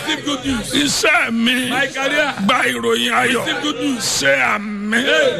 receive good news. iṣẹ́ mi My career, gba ìròyìn ayọ̀ receive good news. ṣe àmì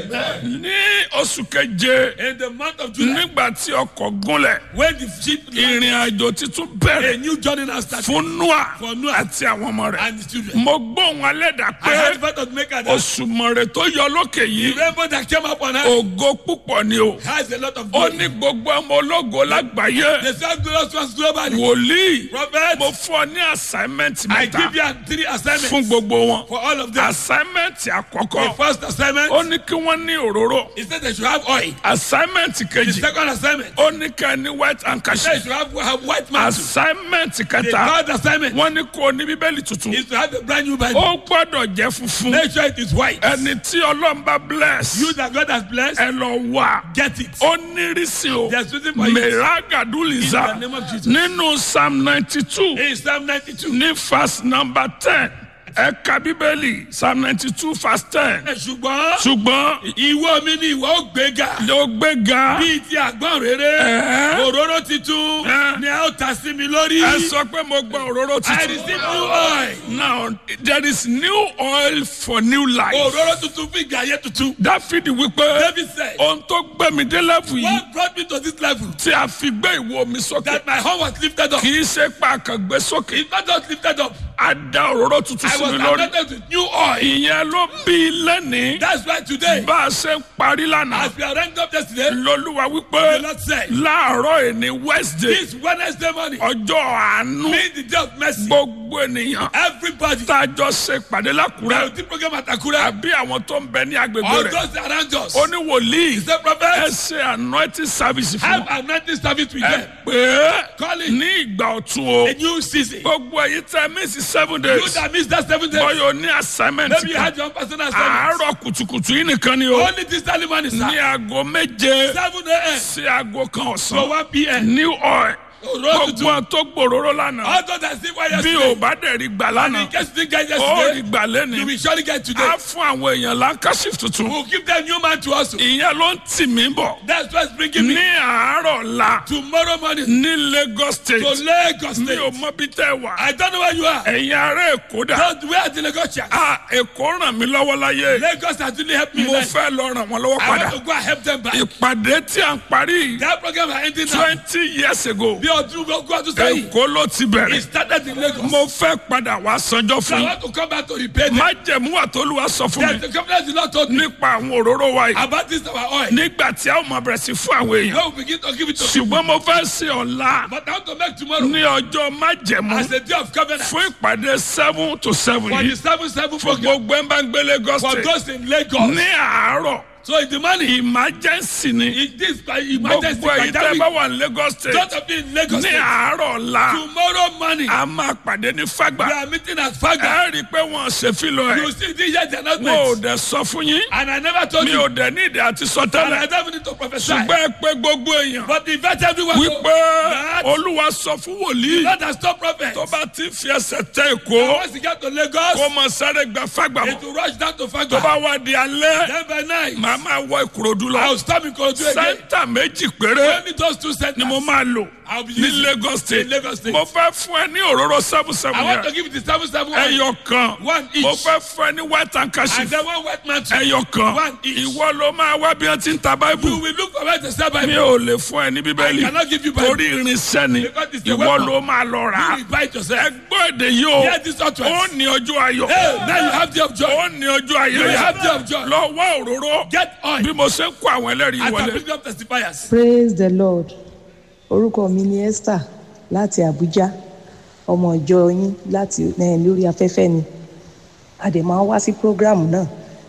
ní oṣù keje In the month of July, nígbà tí ọkọ̀ gúnlẹ̀ when the ship ìrìn àjò titun a bẹ̀rẹ̀ new journey now started fún noah For Noah. àti àwọn ọmọ rẹ̀ and the children. mo gbóhùn alẹ́dà I pé had part of maker that oṣù mọ̀rẹ̀ tó yọ lókè the yìí rainbow that came up on earth ògo púpọ̀ ni o has a lot of ó glory. ní gbogbo ọmọ ológo lágbàáyé The same glorious ones globally. wòlíì Prophet, mo fún ọ ní assignment I mẹ́ta give you three assignments fún gbogbo wọn for all of them. assignment The àkọ́kọ́ first assignment ó ní kí wọ́n ní òróró is that they should have oil. assignment The kejì second assignment ó ní ká ní white they handkerchief should have, have white mantle. assignment The kẹta third assignment wọ́n ní kó o ní bíbélì tuntun is to have a brand new Bible. ó gbọ́dọ̀ jẹ́ funfun Make sure it is white. ẹni tí ọlọ́run bá bless You that God has blessed, ẹ lọ wá get it. ó ní rísí o There's nothing for you. mẹ́ràgàdúlìzà In the name of Jesus. nínú psalm ninety two In Psalm 92. ní verse number ten ẹ̀ka bíbélì psalm ninety two verse ten ṣùgbọ́n ṣùgbọ́n ìwọ mi ni ìwọ ó gbéga ló gbéga bíi ti àgbọn rere Ẹ̀ẹ́. òróró titun Ẹ́. ni a ó ta sí mi lórí. ẹ sọ pé mo gba òróró I tuntun. receive new oil. now there is new oil for new life. òróró tuntun fún ìgbà ayé tuntun. dáfídì wípé David said, ohun tó gbé mi dé lẹ́fù yìí what brought me to this level tí a fi gbé ìwo mi sókè that my home was lifted up. kì í ṣe pa àkàngbé sókè It's not just lifted up. a da òróró tuntun I sí was mi lórí. anointed with new oil. ìyẹn ló bí lẹ́nìí That's why today, bá a ṣe ń parí lánàá as we are ranked up yesterday, lolúwa the wípé Lord said, láàárọ̀ ẹni wednesday this Wednesday morning, ọjọ́ àánú being the day of mercy, gbogbo ènìyàn everybody tá a jọ ṣe pàdé that lákùrẹ́ will do program at Akura, àbí àwọn tó ń bẹ ní agbègbè all rẹ̀ those around us, ó ní wòlíì the ẹ prophet, ṣe anointing service fún have wọn anointing service with ẹ them. pé Call it ní ìgbà ọ̀tun o a new season. gbogbo èyí tẹ mísì seven You days that missed that seven days, bọ́yọ̀ ní assignment maybe you kan had your own personal assignment. àárọ̀ kùtùkùtù yìí nìkan ni o Only this early morning, ní sir. aago méje 7 a.m. sí aago kan to ọ̀sán 1 p.m. new oil Òróró gbogbo tuntun. àwọn tó gbòòrò lánàá All those that see why bí yesterday, o bá dẹ̀ rí gbà and lánàá in case you didn't get ó rí yesterday, gbà you lẹ́ni will surely get today. á fún àwọn èèyàn lankashif tuntun We'll give them new man to us. ìyẹn ló ń tì mí bọ̀ That's what's bringing ní me àárọ̀ la tomorrow morning ní Lagos to State Lagos mi ò State. mọ bí tẹ́ wà I don't know where you are. ẹ̀yin ará Èkó dà Don't where are the Lagosians? á Èkó ràn mí lọ́wọ́ láyé Lagos has really helped me. mo life. fẹ́ lọ ràn wọ́n lọ́wọ́ I padà want to go and help them back. ìpàdé tí à ń parí That program is ending now. twenty years ago Bí ọdún gbogbo ọdún sẹ́yìn, Èkó ló ti it bẹ̀rẹ̀ started in Lagos. mo fẹ́ padà wá sanjọ́ So I fún want to come back to repair them. májẹ̀mú àtolúwa sọ fún There's mi the covenant the Lord told me nípa àwọn òróró wa yìí about this our oil. nígbà tí a ó máa bẹ̀rẹ̀ sí fún àwọn èèyàn God will begin to give it to people. ṣùgbọ́n mo fẹ́ ṣe ọ̀la But I want to make tomorrow ní ọjọ́ májẹ̀mú as a day of covenant fún ìpàdé seven to seven for yìí the seven seven fún program gbogbo ẹ̀ ń bá ń gbé Lagos for State those in Lagos. ní àárọ̀ So in the morning, emergency ni in this uh, emergency gbogbo èyí tẹ́ bá pandemic, wà ní Lagos State don't have been in Lagos. ní State. àárọ̀ ọ̀la Tomorrow morning, a máa pàdé ní we Fágbà are meeting at Faga. ẹ rí i pé wọ́n ṣe fílọ̀ You ẹ̀ see this year's wọn ò announcement. dẹ̀ sọ fún yín And I never told mi you. ò dẹ̀ ní ìdí àti sọ And tẹ́lẹ̀ I don't need to prophesy. ṣùgbọ́n ẹ pé gbogbo èèyàn But invite everyone. wípé That Olúwa sọ fún wòlíì God has stopped prophet. tó bá ti fi ẹsẹ̀ tẹ Èkó Once you get to Lagos, kó mọ sáré gba Fágbà it mọ́ will rush down to tó Faga. bá wá di alẹ́ Then by night, màá máa wọ Ìkòròdú lọ I'll stop in Korodu again. sẹ́ńtà méjì péré Only those two centers. ni mo máa lò I'll be ní using Lagos State in Lagos State. mo fẹ́ fún ẹ ní òróró seven seven I want to yẹn give it to seven seven one. ẹyọ kan One each. mo fẹ́ fún ẹ ní white And handkerchief then one white man too. ẹyọ kan One each. ìwọ ló máa wá bí wọ́n ti ń ta You báíbù will look for where to sell mi Bible. ò lè fún ẹ ní I bíbélì cannot give you Bible. torí irinṣẹ́ ni Because it's a ìwọ weapon. ló máa lọ rà You á will buy it yourself. ẹgbọ́n èdè yìí o Hear this utterance. ó ní ọjọ́ ayọ̀ Hey, now you have the of joy. ó ní ọjọ́ ayọ̀ You will yẹn have the of joy. lọ wá òróró Get oil. bí mo ṣe ń kó àwọn ẹlẹ́rìí As I wọlé bring up testifiers. praise the lord orúkọ mi ni esther láti abuja ọmọ ìjọ yín láti eh, lórí afẹ́fẹ́ ni a dẹ̀ máa ń wá sí program náà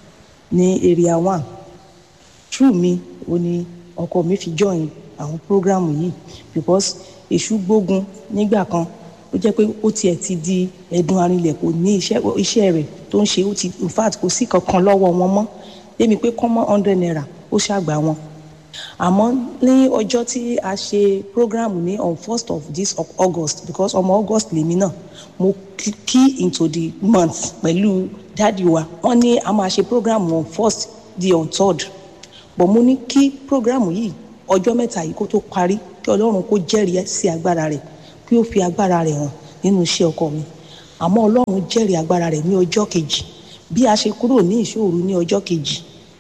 ní area one true mi ò ní ọkọ mi fi join àwọn program yìí because èṣù gbógun nígbà kan ó jẹ́ pé ó tiẹ̀ ti di ẹ̀dùn arinlẹ̀ kò ní iṣẹ́ iṣẹ́ rẹ̀ tó ń ṣe ó ti in fact kò sí kankan lọ́wọ́ wọn mọ́ débi pé kọ́mọ́ hundred naira ó ṣàgbà wọn àmọ́ ní ọjọ́ tí a ṣe program ní on first of this of august because ọmọ august lèmi náà mo key- key into the month pẹ̀lú dáàdi wa wọ́n ní a máa ṣe program on first di on third but mo ní kí program yìí ọjọ́ mẹ́ta yìí kó tó parí kí ọlọ́run kó jẹ́rìí sí agbára rẹ̀ kí ó fi agbára rẹ̀ hàn nínú iṣẹ́ ọkọ mi àmọ́ ọlọ́run jẹ́rìí agbára rẹ̀ ní ọjọ́ kejì bí a ṣe kúrò ní ìṣòro ní ọjọ́ kejì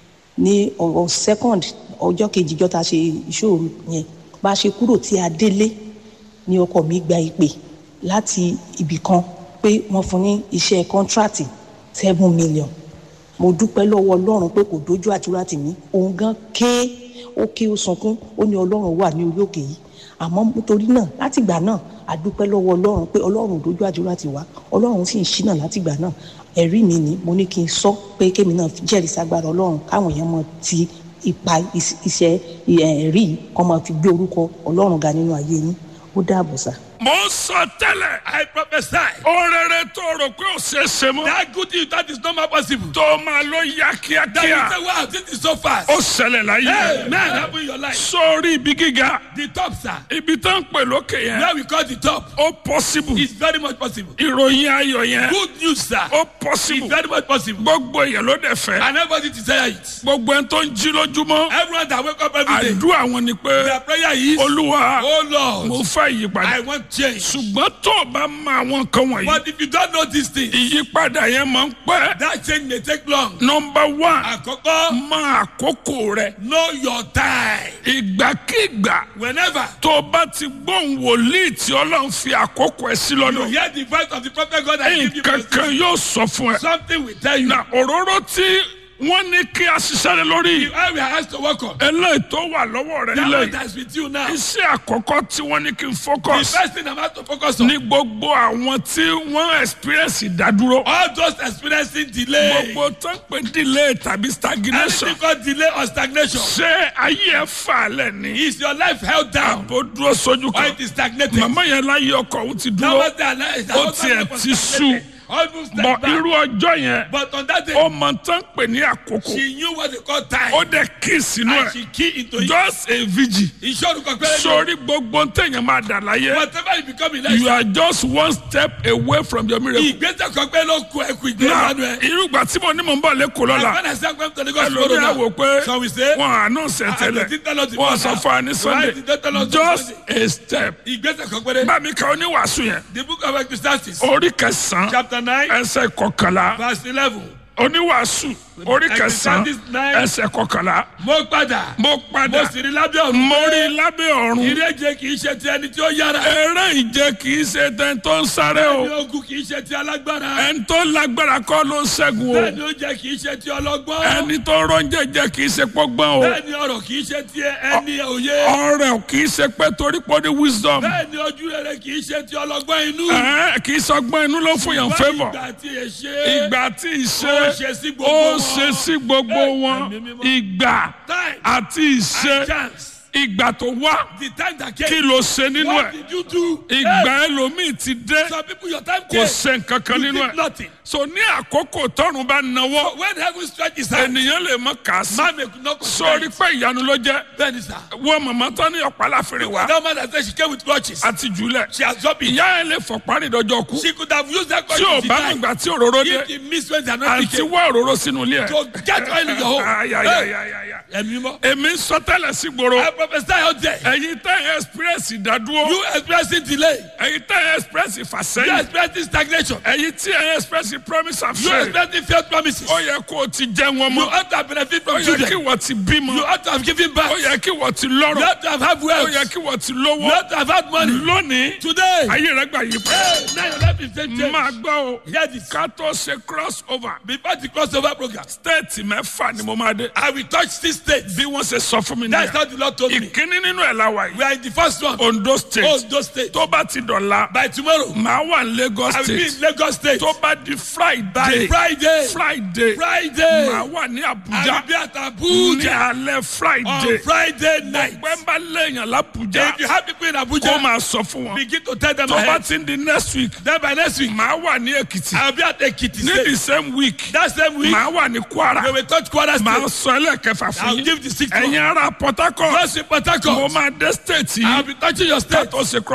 ní ọ̀rọ̀ second ọjọ́ kejì jọ́ta ṣe ìṣòro yẹn bá a ṣe kúrò tí a délé ní ọkọ mi gba ìpè láti ibì kan pé wọ́n fún ní iṣẹ́ kọ́ńtrátì seven million mo dúpẹ́ lọ́wọ́ ọlọ́run pé kò dójú àdúrà tì mí òun gan ké ó ké ó sunkún ó ní ọlọ́run wà ní orí òkè yìí àmọ́ nítorí náà látìgbà náà a dúpẹ́ lọ́wọ́ ọlọ́run pé ọlọ́run ò dójú àdúrà tì wá ọlọ́run sì ń ṣínà látìgbà náà ẹ̀rí mi ni mo ní kí n sọ pé kémi náà jẹ́rìí sagbára ọlọ́run káwọn èèyàn mọ ti ipa is- iṣẹ́ ẹ̀rí yìí kọ́ máa fi gbé orúkọ ọlọ́run ga nínú ayé yín ó dáàbò sá. mo ń sọ tẹ́lẹ̀ I prophesy. orere tó rò pé ó ṣe é ṣe mọ́ That good thing that is not more possible. tó máa ló yá That kíákíá you say, wow, this is so fast. ó ṣẹlẹ̀ láyé Hey, man, happen in your life. sórí ibi gíga The top, sir. ibi tó ń pè lókè yẹn Where we call the top. ó possible It's very much possible. ìròyìn ayọ̀ yẹn Good news, sir. ó It's possible very much possible. gbogbo èèyàn ló dẹ̀ fẹ́ And everybody desire it. gbogbo ẹni tó ń jí lójúmọ́ Everyone that wake up every day, àdúrà wọn ni pé their prayer is, olúwa Oh mo Lord, fẹ́ ìyípadà I want change. ṣùgbọ́n tó o bá mọ àwọn nǹkan wọ̀nyí But if you don't know these things, ìyípadà yẹn máa ń pẹ́ that change may take long. nọmba one Àkọ́kọ́, mọ àkókò rẹ know your time. ìgbàkigbà Whenever tó o bá ti gbóhùn wòlíì tí ọlọ́run fi àkókò ẹ sí you lọ́dọ̀ hear the voice of the prophet God and give you nǹkan kan position, yóò sọ fún ẹ. something will tell you. na òróró tí wọ́n ní kí a ṣiṣẹ́ lé lórí The oil we are asked to work on. eléyìí tó wà lọ́wọ́ rẹ That nílẹ̀ one yìí that's with you now. iṣẹ́ àkọ́kọ́ tí wọ́n ní kí n The focus first thing I'm asked to focus on. ní gbogbo àwọn tí wọ́n experience ìdádúró All those experiencing delay. gbogbo tó ń pè delay tàbí stagnation Anything called delay or stagnation. ṣé ayé ẹ fà lẹ̀ ní Is your life held down àbò dúró sójú or kan it is stagnated? màmá yẹn láyé ọkọ òun ti Now dúró what's their life? Ó tiẹ̀ ti sú. Almost bọ step back. irú ọjọ́ yẹn But on that day, ó mọ tán pè ní àkókò she knew what they call time. ó dẹ̀ kí sínú and ẹ̀ she key into it. just a vigil. Ìṣòro kan pẹ́rẹ́ ni. sórí gbogbo ntẹ̀yìn máa dà láyé Whatever you become in you life. are just one step away from your miracle. Ìgbésẹ̀ kan pẹ́ ló kú ẹkú ìgbésẹ̀ náà lánàá ẹ̀. irúgbà tí mo ní mò ń bọ̀ lẹ́kọ̀ọ́ And lọ́la when I say I'm going to Lagos tomorrow ẹlòmíà now, wò pé so we say, wọn àánú ṣe Ah, tẹ́lẹ̀ they didn't tell us the wọn first sọ time. fún wa ní Why sunday did they tell us the just Sunday? a step. ìgbésẹ̀ kan pẹ́rẹ́. bámi ka oníwàásù yẹn The book of Ecclesiastes, orí kẹsàn-án chapter nine, ẹsẹ̀ kọkànlá verse eleven. oníwàásù orí kẹsàn-án Ecclesiastes nine. ẹsẹ̀ kọkànlá Mo padà. mo padà Mo sì rí lábẹ́ ọ̀run. mo rí lábẹ́ ọ̀run Ìrẹ́jẹ kì í ṣe ti ẹni tí ó yára. eré ìje kì í ṣe tẹ́ tó ń sáré o. Ẹni ogun kì í ṣe ti alágbára. ẹni tó lágbára kọ́ ló ń ṣẹ́gun o Bẹ́ẹ̀ni oúnjẹ kì í ṣe ti ọlọ́gbọ́n. ẹni tó rọ́njẹ jẹ kì í ṣe pọ́gbọ́n o Bẹ́ẹ̀ni ọ̀rọ̀ kì í ṣe ti ẹni òye. ọrẹ kì í ṣe pé torí pé ó ní wisdom Bẹ́ẹ̀ni ojú rere kì í ṣe ti ọlọ́gbọ́n inú. Ẹ̀ẹ́, kì í sọgbọ́n inú ló fún yàn favour Ìgbà tí ẹ ṣe. ìgbà tí Ó ìṣe ṣe sí gbogbo ó wọn. ṣe sí gbogbo Ẹ̀, wọn ẹ̀mí mímọ́. ìgbà Time àti ìṣe and chance. ìgbà tó wá The time that kí came. ló ṣe nínú What ẹ̀ did you do? ìgbà ẹlòmíì ti dé Hey, Some people your time kò came. ṣe nǹkan kan You nínú did ẹ̀ nothing. so ní àkókò tọ́run bá nawọ́ When heaven stretches out, ènìyàn lè mọ kà á sí man may not sórí consider pé ìyanu ló jẹ́ it. Bẹ́ẹ̀ni sà. wọ́n màmá tán ní ọ̀pá láfẹ́rẹ́ wa That man that said she came with crutches. àti jùlẹ̀ She has dropped it. ìyá ẹ̀ lè fọ̀pá ní ìdọ́jọ́ kú She could have used that tí ò crutches to bá die. nígbà tí òróró dé If the miss when they are not àti picking. wá òróró sínú ilé ẹ̀. To get oil in your home. Hey, Ayayayayaya. Ẹ̀mí mọ́. èmi ń sọ tẹ́lẹ̀ sí gbòòrò I prophesy out there. ẹ̀yin tẹ́ ẹ̀ express ìdádúró You experiencing delay. ẹ̀yin tẹ́ ẹ̀ express You ìfàsẹ́yìn experiencing stagnation. ẹ̀yin tí ẹ̀ express promise and You faith experiencing failed promises. ó yẹ kó o ti jẹ́ wọn You mọ́ ought to have benefit ó from yẹ children. kí wọ́n ti bímọ You ought to have given ó birth. yẹ kí wọ́n ti You lọ́rọ̀ ought to have had ó wealth. yẹ kí wọ́n ti You lówó ought to have had money. lónìí Today. ayé rẹ̀ gbà yí pẹ́ Hey, now your life is changed. máa gbọ́ o Hear this. ká tó ṣe cross over Before the crossover program, stéètì mẹ́fà ni mo máa dé I will touch six states. bí wọ́n ṣe sọ fún mi That's nìyẹn how the Lord told me. ìkíní nínú ẹ̀ la wà We yìí are in the first one. Ondo state Ondo State. tó bá ti dọ̀la By tomorrow, màá wà ní Lagos I will be state in Lagos State. tó bá di By Friday Friday, Friday Friday, màá wà ní I Abuja will be at ní Abuja alẹ́ Friday on Friday night. pẹ́ńbà lẹ́yìn l'Abuja If you have people in kó Abuja, máa sọ fún wọn begin to tell them tó bá ahead. ti ń di next week Then by next week, màá wà ní Èkìtì I will be at Ekiti ní State. the same week That same week, màá wà ní Kwara we will touch Kwara màá State. sọ ẹlẹ́kẹfà fún I'll yín give the sixth ẹ̀yin one. ará Port Harcourt Just in Port mo Harcourt, máa dé state I'll yìí be touching your ká state. tó ṣe cross over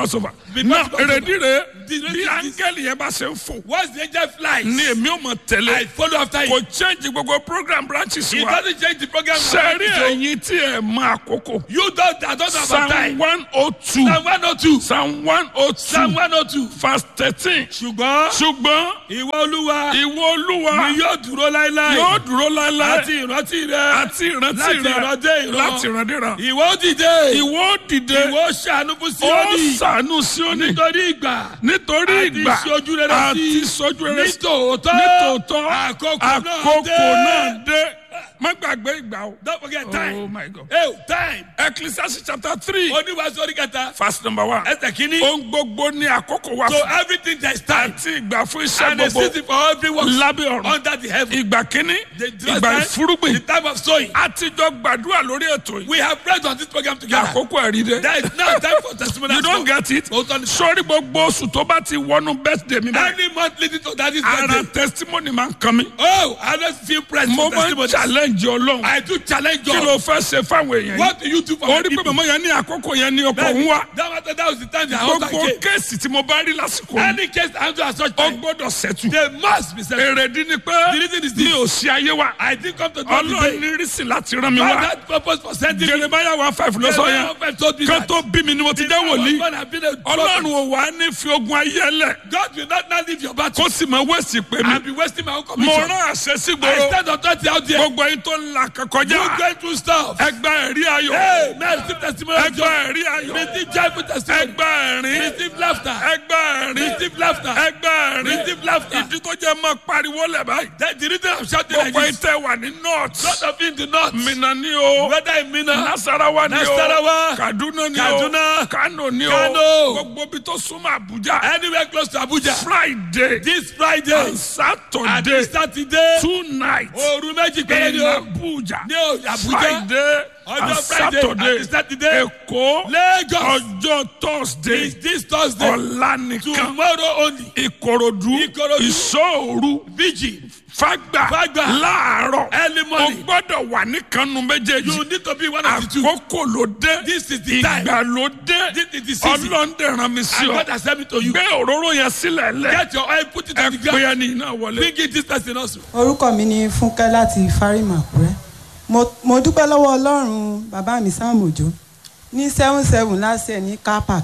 Before náà the October. èrèdí rẹ̀ The bí reason is- áńgẹ́lì yẹn bá ṣe ń fò Once the angel flies, ni èmi ò mọ̀ I tẹ̀lé follow after kò him. change gbogbo program branches He wa doesn't change the program. sẹ́rí So ẹ̀yin tí ẹ̀ mọ àkókò You don't, I don't know about psalm time. one oh two Psalm 102. psalm one oh Psalm two 102. verse thirteen Ṣùgbọ́n ṣùgbọ́n ìwọ olúwa ìwọ olúwa ni yóò dúró láéláé. yóò dúró láéláé Àti ìrántí rẹ. àti ìrántí láti rẹ ìran dé ìran. láti ìrandíran Ìwọ ó dìde. ìwọ ó dìde Ìwọ ó ṣàánú fún ó Síónì. ṣàánú Síónì Nítorí ìgbà. nítorí Àti ìgbà ìṣojú rere àti sí. ìṣojú rere sí Nítòótọ́. nítòótọ́ Àkókò náà àkókò dé. náà dé má gbàgbé ìgbà o. Don't forget Oh time. my God. Hey, time. Ecclesiastes chapter three Oníwàásù orí kẹta. verse number one. Ẹsẹ̀ kínní. ohun gbogbo ní àkókò wa So fún everything there is time. àti ìgbà fún iṣẹ́ And a gbogbo season for every work lábẹ́ ọ̀run. under the heaven. ìgbà kínní The the ìgbà time- ìfúrúgbìn The time of sowing. àtijọ́ gbàdúrà lórí ètò yìí. We have prayed on this program together. àkókò ẹ̀rí dé. There is now time for testimony. you don't get it. Òótọ́ ni. sórí gbogbo oṣù tó bá ti wọnú birthday mi báyìí. Any month leading to that is ara birthday. testimony máa ń kan mi. Oh, I don't feel pressed mo for máa ń testimony. challenge ọlọ́run. I do challenge kí God. ló fẹ́ ṣe fáwọn èèyàn yìí. What do you do for ó my rí pé people? màmá yẹn ní àkókò yẹn ní ọkọ̀ That, òun wá. that, matter, that was the time the house gbogbo came. kéèsì tí mo bá rí lásìkò yìí. Any case I do at such ó time, gbọ́dọ̀ ṣẹ́tù. they must be settled. èrèdí ni pé The reason is mi this. ò sí ayé wa. I didn't come to God ọlọ́run today. ní rísì láti rán mi God wá. had purpose for sending me. jeremiah one five ló sọ yẹn. God told me kan that. tó bí mi ni mo ti The jẹ́ man of wòlíì. God had been a ọlọ́run prophet. ò wá ní fi ogun ayé lẹ̀. God will not now leave your battle kó sì máa wẹ̀sì pé mi. and be wasting my own mo commission. rán àṣẹ sí I gbòòrò. stand authority out there. gbogbo ẹyin tó ń la You kọjá. going through stuff. ẹgbẹ́ ẹ̀rí ayọ̀. Hey, man, receive testimony of ẹgbẹ́ joy. ẹ̀rí ayọ̀. Receive joyful testimony. ẹgbẹ́ ẹ̀rín. Receive laughter. ẹgbẹ́ ẹ̀rín. Receive laughter. ẹgbẹ́ ẹ̀rín. Receive laughter. ìdí tó jẹ́ máa pariwo lẹ̀ báyìí. That the reason I'm shouting like gbogbo ẹyin this. tẹ́ wà ní north. Not of in the north. mina ni o. Whether in Mina, nasarawa ni o. Nasarawa, kaduna ni o. Kaduna, kano ni o. Kano. gbogbo bi tó súnmọ́ abuja. anywhere close to Abuja. friday. This Friday and and saturday. Saturday. two nights. Òru méjì péré ni in o. abuja. Ní o- Abuja. friday Ọjọ́ and Friday saturday. àti Saturday. èkó. Lagos. ọjọ́ thursday. Is this Thursday. ọ̀la nìkan. Tomorrow only. ìkòròdú. Ìkòròdú. ìṣòòru. Vigil. fagba. Fagba. láàárọ̀. Early o morning. gbọ́dọ̀ wà ní kanu méjèèjì. You need to be one of the two. àkókò ló dé. This is the time. ìgbà ló dé. This is the season. ọlọ́ndẹ̀ rán mi sí And ọ. God has sent me to you. gbé òróró yẹn sílẹ̀ lẹ̀. Get your oil, put it ẹ on the pé ground. ẹni náà wọlé. Bring it this person also. orúkọ mi ni fúnkẹ́ láti fárímà àkúrẹ́ mo mo dúpẹ́ lọ́wọ́ ọlọ́run bàbá mi sam òjò ní seven seven last year ní car park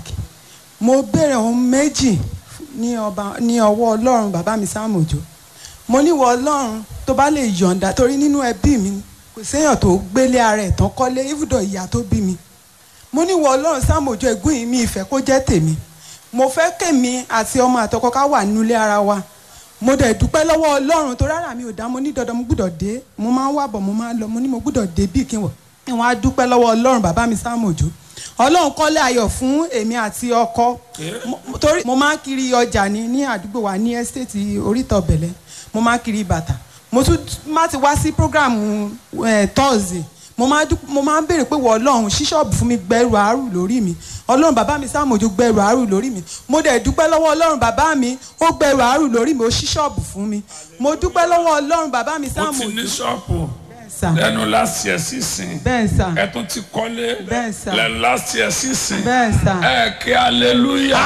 mo béèrè ohun méjì ní ọba ní ọwọ́ ọlọ́run bàbá mi sam òjò mo níwọ̀ ọlọ́run tó bá lè yọ̀ǹda torí nínú ẹbí mi kò séèyàn tó gbélé ara ẹ̀ tán kọ́lé ibùdó ìyá tó bí mi mo ní wọ ọlọ́run sáàmójú ẹ̀gún yìí mi ìfẹ́ kó jẹ́ tèmi mo fẹ́ kèmi àti ọmọ àtọkọ ká wà nílé ara wa mo dẹ̀ dúpẹ́ lọ́wọ́ ọlọ́run tó rárá mi ò dá mo ní dandan mo gbúdọ̀ dé mo máa ń wà bọ̀ mo máa ń lọ mo ní mo gbúdọ̀ dé bí kí n wọ̀ kí wọ́n á dúpẹ́ lọ́wọ́ ọlọ́run bàbá mi sáàmójú ọlọ́run kọ́lé ayọ̀ fún èmi àti ọkọ Mo- torí mo máa ń kiri ọjà ní ní àdúgbò wa ní ẹ́stéètì oríta ọ̀bẹ̀lẹ̀ mo máa ń kiri bàtà mo tún má ti wá sí prógráàmù tọ́ọ̀sì mo máa dú- mo máa ń béèrè pé wọ ọlọ́run ṣí ṣọ́ọ̀bù fún mi gbẹrù àárù lórí mi ọlọ́run bàbá mi sáàmójú gbẹrù àárù lórí mi mo dẹ̀ dúpẹ́ lọ́wọ́ ọlọ́run bàbá mi ó gbẹrù àárù lórí mi ó ṣí ṣọ́ọ̀bù fún mi mo dúpẹ́ lọ́wọ́ ọlọ́run bàbá mi ó ti sáàmójú ní ṣọ́ọ̀pù bẹ́ẹ̀ sà lẹ́nu láti ẹ̀ sísìn bẹ́ẹ̀ sà ẹ tún ti kọ́lé Bẹ́ẹ̀ sà. lẹ́nu láti ẹ̀ sísìn bẹ́ẹ̀ sà ẹ kí aleluya.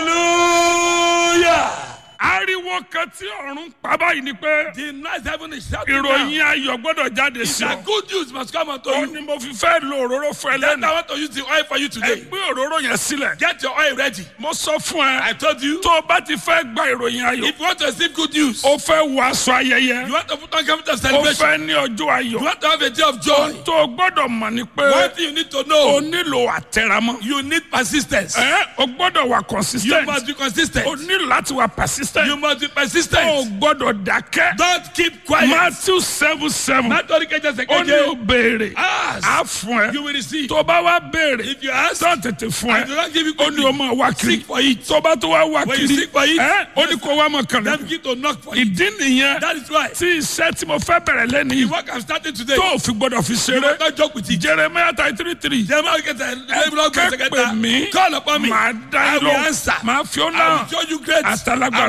Hallelujah. ariwo kan tí ọ̀run pa báyìí ni pé The nice heaven is shouting now. ìròyìn ayọ̀ gbọ́dọ̀ jáde sí The ọ. good news must come unto ó you. ní mo fi fẹ́ lo òróró fún ẹ Then lẹ́nu. I want to use the oil for you ẹ today. gbé òróró yẹn sílẹ̀. Get your oil ready. mo sọ fún I ẹ told you. tó o bá ti fẹ́ gba ìròyìn ayọ̀ If you want to receive good news, o fẹ́ wọ aṣọ ayẹyẹ you want to put on garment of o celebration, fẹ́ ní ọjọ́ you ayọ̀ want to have a day of joy. tó o gbọ́dọ̀ mọ̀ ni pé One thing you need to o know, nílò àtẹ̀ramọ́. you need persistence. ẹ o gbọ́dọ̀ wà You consistent must be consistent. o nílò láti wà persistent You must be o persistent. gbọ́dọ̀ dákẹ́. Don't keep quiet. matthew seven seven Nítorí kẹjọ ó ní o sẹkẹjẹ. béèrè Ask. á fún You ẹ will receive. tó bá wá béèrè If you ask, tó tètè fún I do ẹ not give you ó ní o máa wá kiri Seek for it. tó bá tó wá wá When you kiri seek for it, ẹ ó ní kó wá mọ̀ kàn Then lẹ́nu begin to knock for it. ìdí nìyẹn That is why. tí iṣẹ́ tí mo fẹ́ bẹ̀rẹ̀ lẹ́nu The yìí work I'm starting today. tó o fi gbọ́dọ̀ fi You ṣeré must not joke with it. jeremiah thirty three three Jeremiah get a kẹ́pẹ́ mi Call upon me. máa dá I ẹ will lọ answer. máa fi ọ́ I náà will show you great àtàlágbára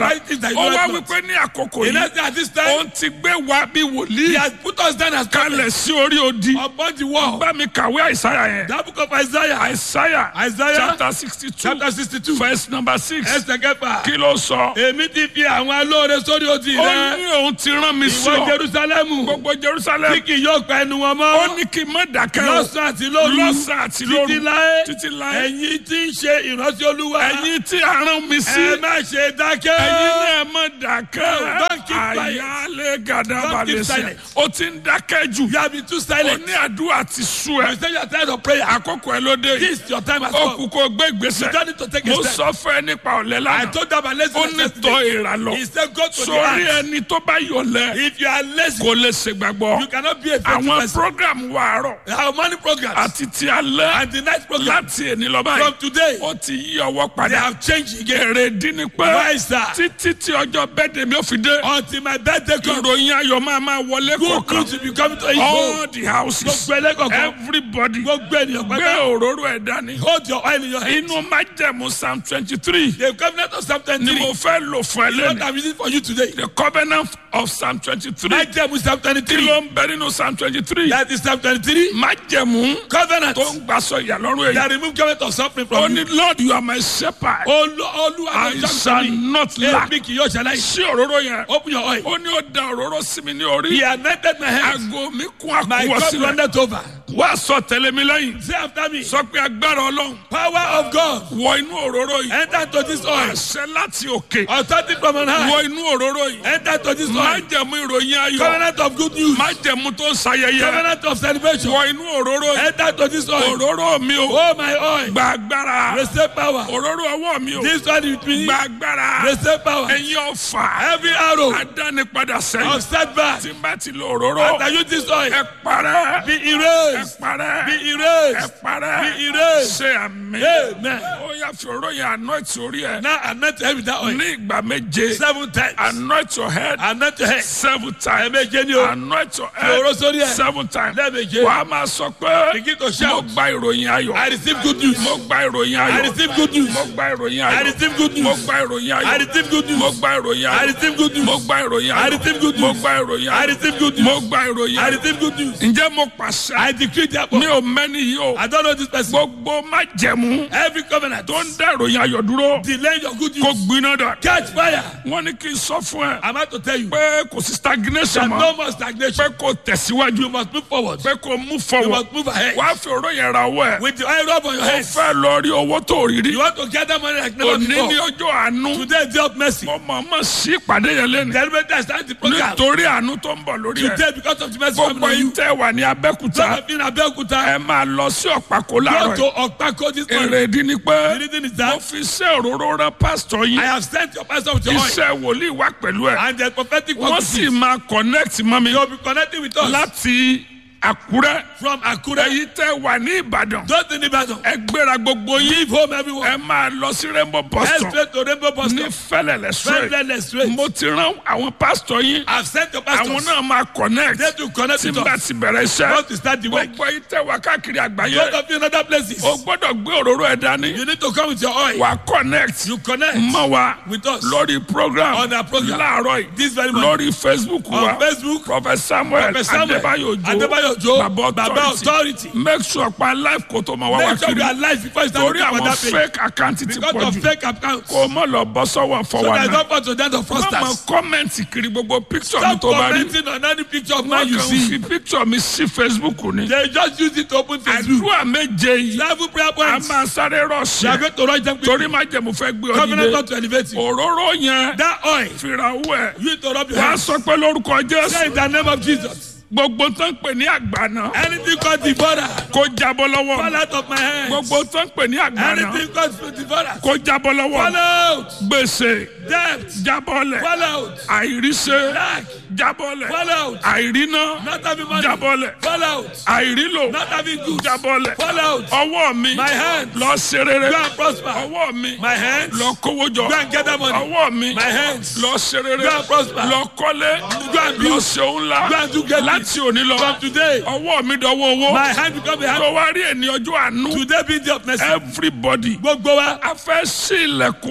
five things that you ó know wá not. wípé ní àkókò In yìí that at this time, òun ti gbé wa bí he wòlíì has put us down as kalẹ̀ sí orí odi upon the wall. bá mi kàwé àìsáyà yẹn That book of Isaiah, àìsáyà Isaiah chapter sixty two chapter sixty-two, verse number six ẹsẹ̀ kẹfà. kí ló sọ Èmi ti fi àwọn alóore sórí odi ó rẹ. ní òun ti rán mi sí Ìwọ ọ Jerusalemu, gbogbo jerusalem tí kì yóò pa ẹnu wọn ó mọ́. ní kí n má dákẹ́ o Lọ́sàn àti lóru. lọ́sàn àti lóru Títí láé. títí láé Ẹ̀yin tí ń ṣe ìrántí Olúwa. ẹ̀yin tí a rán mi sí Ẹ má ṣe dákẹ́. ẹ̀yin náà má dákẹ́ Don't keep quiet. àyálé gàdá Don't balẹ̀ keep sí silent. ó ti ń dákẹ́ jù You have been too ó silent. ní àdúrà ti sú You ẹ say you are tired of prayer. àkókò ẹ ló dé yìí This your time has ó come. kú kó gbé You ìgbésẹ̀ don't need to take mo a step. sọ fún ẹ nípa ọ̀lẹ́ I lánàá told them about ó laziness ní tọ́ yesterday. ìrà lọ He said go to the sórí ant. ẹni tó bá yọ̀lẹ́ If you are lazy, kò lè ṣègbàgbọ́ you cannot be a faithful àwọn person. program wa àárọ̀ Our morning programs àti ti alẹ́ and the night program láti èní lọ from báyìí today, ó ti yí ọwọ́ they padà have changed again. èrè dín ní pé Why is that? títí tí ọjọ́ bẹ́ẹ̀dẹ̀ mi ò fi dé Until my birthday comes, ìròyìn ayọ̀ máa máa wọlé good kọ̀ọ̀kan news will be coming to you. all the houses Gbogbo ẹlẹ́kọ̀ọ́kan, everybody gbogbo ènìyàn gbé pátá, òróró ẹ̀ dání hold your oil in your hand. inú májẹ̀mú psalm twenty three The covenant of Psalm ni 23 mo fẹ́ lò fún ẹ is what lẹ́nu I'm using for you today. the covenant of psalm twenty three Májẹ̀mú Psalm kí 23. ló ń bẹ nínú psalm twenty three That is Psalm 23. májẹ̀mú Covenant tó ń gbàsọ ìyàlọ́rùn èyí that remove covenant of suffering ó from ní you. lord you are my shepherd Olú Olúwa I ló shall jọ́ mi. not lack Èmi kì yóò ṣaláì. sí òróró yẹn Open your oil. ó ní ó da òróró sí mi ní orí He anointed my head. aago mi kún My àkúwọ́ cup sílẹ̀ runneth over. wá sọ tẹ̀lé mi lẹ́yìn Say after me. sọ pé agbára ọlọ́run Power of God. wọ inú òróró yìí Enter to this oil. àṣẹ láti òkè Authority from on high. wọ inú òróró yìí Enter to this oil. májẹ̀mú ìròyìn ayọ̀ Covenant of good news. májẹ̀mú tó ń sayẹyẹ Covenant of celebration. wọ inú òróró yìí Enter to this oil. òróró mi o Oh my oil. gba agbára Receive power. òróró ọwọ́ mi o This one with me. gba agbára Receive power. ẹ̀yin ọ̀fà Every arrow adánipadà of sẹ́yìn setback. tí n bá ti lo òróró After you this oil. ẹ parẹ́ Be ẹ erased. parẹ́ Be ẹ erased. parẹ́ Be erased. ṣe àmì Amen. ó yà fi òróró yẹn anoint orí ẹ Now anoint your head with that oil. ní ìgbà méje Seven times. anoint your head Anoint your head. seven times Ẹ̀ẹ̀méje ni o. anoint your Fi òróró sórí head ẹ. seven times Lẹ́ẹ̀méje. wàá máa sọ pé Begin to mo shout. gba ìròyìn ayọ̀ I receive good news. mo gba ìròyìn I ayọ̀ receive good news. mo gba ìròyìn I ayọ̀ receive good mo news. gba ìròyìn I ayọ̀ receive good mo news. gba ìròyìn I ayọ̀ receive good mo news. gba ìròyìn I ayọ̀ receive good mo news. gba ìròyìn I ayọ̀ receive good mo news. gba ìròyìn I ayọ̀ receive good news. ǹjẹ́ mo pàṣẹ I decree therefore. mi ò mẹ́ni yìí o I don't know this person. gbogbo májẹ̀mú Every covenant tó ń dá ìròyìn ayọ̀ dúró delay your good kó news. gbiná dà Catch fire. wọ́n ní kí n sọ fún ẹ I'm about to tell you. pé kò sí stagnation There's mọ́ no more stagnation. pé kò tẹ̀síwájú You must move forward. pé kò mú You forward must move ahead. wàá fi òró yẹn ra ọwọ́ ẹ̀ With the oil rub on your ó head. fẹ́ lọ rí owó tó rí rí You want to gather money like never òní ní before. ọjọ́ àánú Today is day of mercy. mo mọ̀ mọ̀ sí ìpàdé yẹn lẹ́nu Celebrate and start the program. nítorí àánú tó ń bọ̀ lórí ẹ̀ Today because of the mercy coming gbogbo on yín you. tẹ́ wà ní abẹ́kúta Some of you in Abeokuta. ẹ máa lọ sí ọ̀pákó Go láàárọ̀ to yìí Okpako this morning. èrè ìdí ni pé The reason is mo that fi iṣẹ́ òróró rán pásítọ̀ yín I have sent your pastor with your oil. iṣẹ́ wòlíì wá pẹ̀lú ẹ̀ And the prophetic wọ́n word sì máa connect mọ́ mi you'll be connecting with us láti àkúrẹ́ from Akure. èyí tẹ́ wà ní ìbàdàn Don't in Ibadan. ẹ gbéra gbogbo yín Leave home everyone. ẹ máa lọ sí rainbow bus Head stop straight to Rainbow Bus ní Stop. fẹlẹlẹ straight Friendless straight. mo ti rán àwọn pásítọ̀ yín I've sent your àwọn pastors. náà máa connect They to connect tí with n bá us. ti bẹ̀rẹ̀ iṣẹ́ Want to start the work. gbogbo yín tẹ́ wà káàkiri Both àgbáyé of you in other places. o gbọ́dọ̀ gbé òróró ẹ̀ dání You need to come with your oil. wà connect You connect mọ́ wa with us. lórí program On our program. láàárọ̀ yìí This very morning. lórí facebook wa On Facebook. prophet samuel Prophet Samuel adébáyò Adébáyò jo Òjó, baba Baba authority Authority. make sure pa life kò tó máa wá wá Make sure kiri you are alive before you start torí looking for àwọn that page. fake account ti Because pọ̀ of jù fake accounts. kò mọ̀ lọ bọ́ sọ́wọ́ So fọwọ́ there is náà no point to that of wọ́n mọ fraudsters. kọ́mẹ̀ntì kiri gbogbo picture mi Stop tó bá rí commenting on any picture of man wọ́n you kàn see. fi picture mi sí facebook ni They just use it to open Facebook. àdúrà méje yìí Level prayer a points. máa sáré They are rọ̀ṣẹ̀ going to write them torí quickly. má jẹ̀mú fẹ́ gbé ọ Covenant nílé not to elevate you. òróró yẹn That oil. fìrà owó ẹ̀ You need to rub your wàá hands. sọ pé lórúkọ Say jésù in the name of Jesus. gbogbo tó ń pè ní àgbàna Anything called devourer. kó jábọ́ lọ́wọ́ Fall mi. out of my hands. gbogbo tó ń pè ní àgbàna Anything called devourer. kó jábọ́ lọ́wọ́ Fall mi. out. gbèsè Debt. jábọ́lẹ̀ Fall out. àìríṣẹ́ Lack. jábọ́lẹ̀ Fall out. àìríná Not having money. jábọ́lẹ̀ Fall out. àìrílò Not having goods. jábọ́lẹ̀ Fall out. ọwọ́ mi My hand. lọ ṣe rere Go and prosper. ọwọ́ mi My hands. lọ kówó jọ Go and gather money. ọwọ́ mi My hands. lọ ṣe rere Go and prosper. lọ kọ́lé Go and lọ build. ṣe òun ńlá Go and do great láti òní lọ From today. ọwọ́ mi dọwọ́ owó My hand become a hand. tó wá rí ẹni ọjọ́ àánú Today be the of mercy. everybody Gbogbo wa. a fẹ́ sí ilẹ̀kùn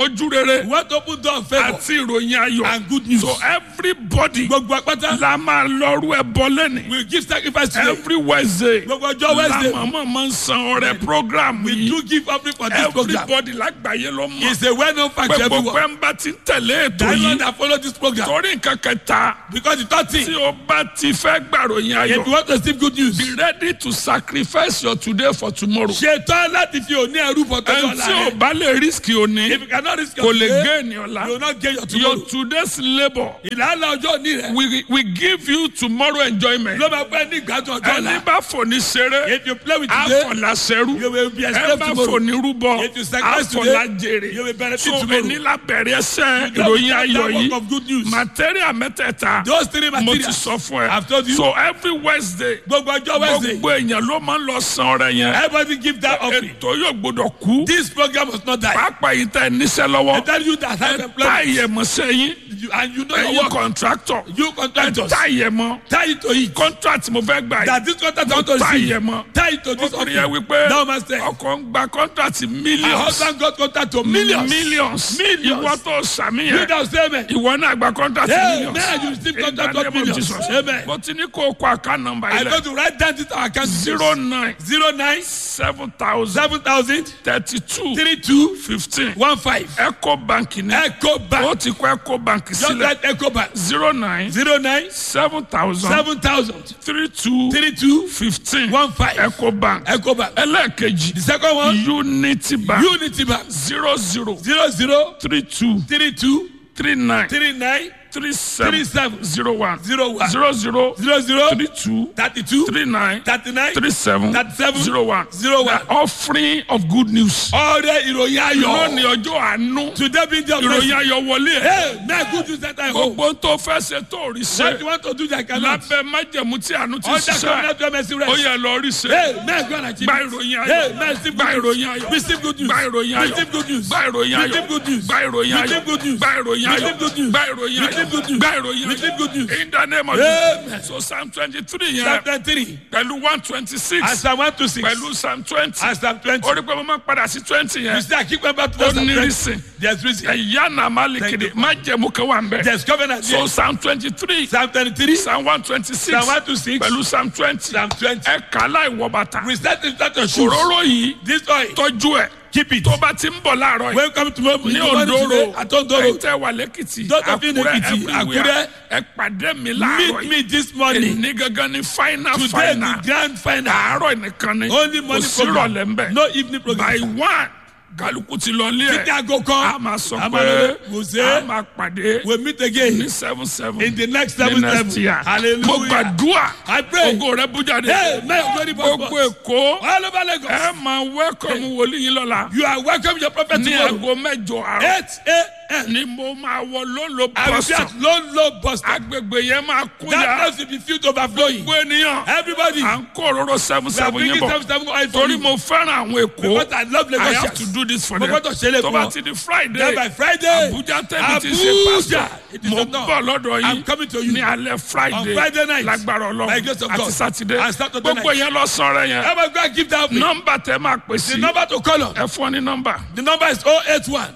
ojú rere We want to open door of favor àti ìròyìn ayọ̀ and good news. so everybody Gbogbo apáta. la máa lọ́rú ẹ bọ́ lẹ́nìí We give sacrifice today. every wednesday Gbogbo ọjọ́ Wednesday. la màmá máa ń san ọrẹ program We yìí do give offering for this program. everybody lágbàáyé ló mọ̀ It's a well-known fact to pé gbogbo everyone. ẹ̀ ń bá ti tẹ̀lé ètò The Lord yìí that follow this program. torí nǹkan kẹta Because the third tí thing, o bá ti fẹ́ gbàròyìn if you ayọ̀ want to receive good news, be ready to sacrifice your today for tomorrow. ṣetán láti fi òní ẹrú bọ̀ tó ẹni lọ́la tí o rẹ̀. bá lè risk òní If you cannot risk kò your lè today, gain you will ọ̀la not gain your your tomorrow. today's labour Ìlànà ọjọ́ òní rẹ̀ we we give you tomorrow enjoyment. ló máa pẹ́ ní ìgbádùn ọjọ́ ẹni ọ̀la. bá fòní ṣeré If you play with today, àfọ̀là ṣerú you will be ẹ enslaved bá tomorrow. fòní rúbọ If you sacrifice àfọ̀là today, jèrè you will benefit so tomorrow. ẹni lábẹ̀rẹ̀ ẹsẹ̀ You ìròyìn have ayọ̀ that work yìí of good news. material mẹ́tẹ̀ẹ̀ta Those three mo ti materials. sọ fún ẹ I've told you. so every wednesday Gbogbo ọjọ́ Wednesday, gbogbo èèyàn ló máa ń lọ san ọrẹ yẹn everybody give that offering. ètò yóò gbọdọ̀ kú This program must not die. pàápàá yìí tẹ níṣẹ́ I lọ́wọ́ tell you that have ẹ tá employment. ìyẹ̀mọ̀ṣẹ́ yín You- And you know your ẹ̀yin work. contractor You ẹ contractors. tá ìyẹ̀mọ̀ Tie it to it. contract mo fẹ́ gbà yìí That this contract I want to tá receive. ìyẹ̀mọ̀ Tie it to this ọkùnrin yẹn offering. wípé Thou must say. ọkọ̀ ń gba contract My millions husband got contract to millions. millions Millions. ìwọ tó sàmì You yẹn don't say amen. ìwọ náà gba contract Hey, millions man, you receive In contract the of name of millions. Jesus. Amen. mo ti ní kó o kọ àká nọ́mbà I yìí go lẹ to write down this our account. zero nine zero nine seven thousand seven thousand thirty two three two fifteen one five. eco bank ní Echo o Bank. ti kọ eco bank Just sílẹ̀ write Echo Bank. zero nine zero nine seven thousand seven thousand three two three two fifteen one five. eco bank Echo Bank. ẹlẹ́ẹ̀kejì The second one unity bank Unity Bank. zero zero zero zero three two three two three nine three nine three three seven seven zero one zero one zero zero zero zero three two thirty two three nine thirty nine three seven thirty seven zero one zero one. The offering of good news. ọrẹ ìròyìn ayọ̀. lónìí ọjọ́ àánú today be the ìròyìn ayọ̀ wọlé ẹ̀ hey man good news that I hope. gbogbo tó fẹ́ ṣe tó rí what ṣe you want to do that cannot. lábẹ́ májẹ̀mú tí àánú ti under ṣiṣẹ́ covenant of mercy ó rest. yẹ lọ rí ṣe hey man go and achieve. gba it. ìròyìn hey ayọ̀ man receive gba good ìròyìn news. ayọ̀ receive good news. gba ìròyìn ayọ̀ receive good news. gba ìròyìn ayọ̀ receive good news. gba ìròyìn ayọ̀ receive good news. gba ìròyìn ayọ̀ receive good news. gba ìròyìn ayọ̀ receive good news. gba ìròyìn receive good news. ayọ̀ in the name of Amen. Jesus so psalm twenty three yẹn Psalm twenty-three. pẹ̀lú one twenty and six Psalm one to six. pẹ̀lú psalm twenty and Psalm twenty. orí pé mo máa padà sí twenty you yẹn see I keep going back to ó that Psalm ní twenty. reason there's reason. ẹ̀yà náà má lè Thank kéde you. májẹ̀mú kan wà ń bẹ̀. there's covenant So there. Psalm twenty-three, Psalm twenty-three. Psalm one twenty-six, Psalm one to six. pẹ̀lú Psalm twenty. Psalm twenty. Ẹ kà láì wọ bàtà. we start to start your shoes. Òróró yìí this oil. tọ́jú ẹ̀. keep it. Tó bá ti ń bọ̀ láàárọ̀ yìí. when you come tomorrow Ní in the morning today Ondoro, at Ondoro. ẹ̀yin tẹ́ wà lẹ́kìtì, Those of you in Àkúrẹ́, Ekiti, everywhere. Àkúrẹ́. Ẹ pàdé mi láàárọ̀ meet yìí. me this morning. Ní gangan ni final today final. the grand final. Àárọ̀ nìkan ni. only Kò morning sí program. ìrọ̀lẹ́ ń bẹ̀. no evening By program. one, kálukú ti lọ ilé títí ẹ̀. aago A kan. máa sọ a máa pé lọ wò a ṣe. máa pàdé we meet again. ní seven seven. in the next ní seven next year. seven. hallelujah. mo gbàdúrà I pray. ògo rẹ bú jáde hey may your glory burst gbogbo forth. èkó all over Lagos. ẹ máa wẹ́kọ̀mù wòlíì yín lọ́la you are welcome your prophet ní tomorrow. aago mẹ́jọ àárọ̀ eight a.m. ni mo máa wọ lólo I will be bọ́sọ̀ at low low bus stop. agbègbè yẹn máa that kúnya place will be filled overflowing. gbogbo ènìyàn everybody. à ń kó òróró seven we are seven yín bringing bọ̀ seven seven oil for torí you. mo fẹ́ràn àwọn èkó because I love I have Lagosians. to do this for Mo them gbọ́dọ̀ ṣe é tó fún bá wọn. ti di then Friday by Friday. Abuja tẹ́bi ti ṣe Abuja. pastor It is mo not. bọ̀ lọ́dọ̀ I'm yín coming to you. ní alẹ́ Friday On Friday night. lágbára By Ọlọ́run grace of àti God. Saturday And Saturday gbogbo night. yẹn lọ sọ̀rọ̀ yẹn Ever go and give that offering. nọ́mbà tẹ máa pè The sí number to call on. ẹ fún ọ ní nọ́mbà The number is 081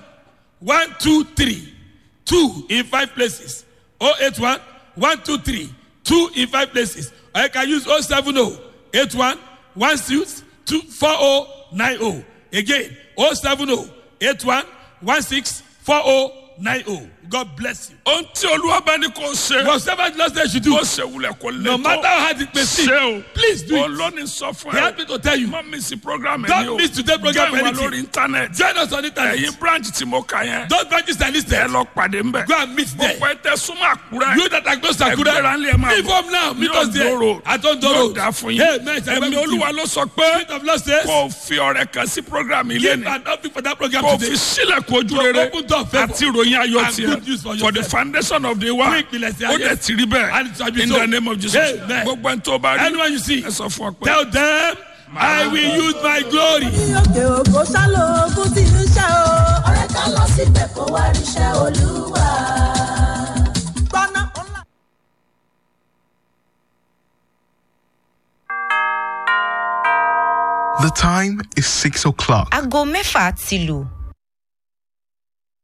123 2 in five places. 081 123 2 in five places. Or you can use 070 81 16 2 4090. Again, 070 81 16 4090. God bless you. ohun tí olúwa bá ní kó ṣe Whatever the Lord says you do, ó ṣe wulẹ̀ kó lè no matter how hard it may seem, ṣe o please do it. olóni sọ fún He ẹ asked me to tell you. má mi sí program ẹ Don't ní o miss today's program for Join wa anything. lórí internet Join us on internet. ẹ̀yin branch tí mo kà yẹn Those branches are ẹ listed. lọ pàdé ń bẹ̀ Go and meet there. gbogbo ẹ tẹ súnmọ́ àkúrẹ́ You that are close to ẹgbẹ́ra Akure, ńlẹ̀ ẹ máa leave home now. Meet Ní us there. Ondo Road. At Ondo yóò Road. dá fún yín Hey, man, shall I ẹ̀mí be with you? olúwa ló sọ pé Spirit of Lord says, kó o fi ọrẹ kan sí program ilé give ni an offering for that program kó o today. fi sílẹ̀kùn ojú To rere open door of favor àti ìròyìn ayọ̀ and good news tiẹ̀ for for the yourself. foundation of the world Fún ìpìlẹ̀ sí ó ayé. dẹ̀ ti rí bẹ́ẹ̀ And it shall be in so. the name of Jesus Amen. gbogbo ẹni tó bá rí Anyone you see, ẹ sọ fún ọ pé. tell them, I will use my glory. òkè òkò sálò ogun tí ń ṣe o. ọ̀rẹ́ ká lọ síbẹ̀ kó wá ríṣẹ́ olúwa. gbọ́ná ńlá. The time is 6 o'clock. aago mẹ́fà ti lù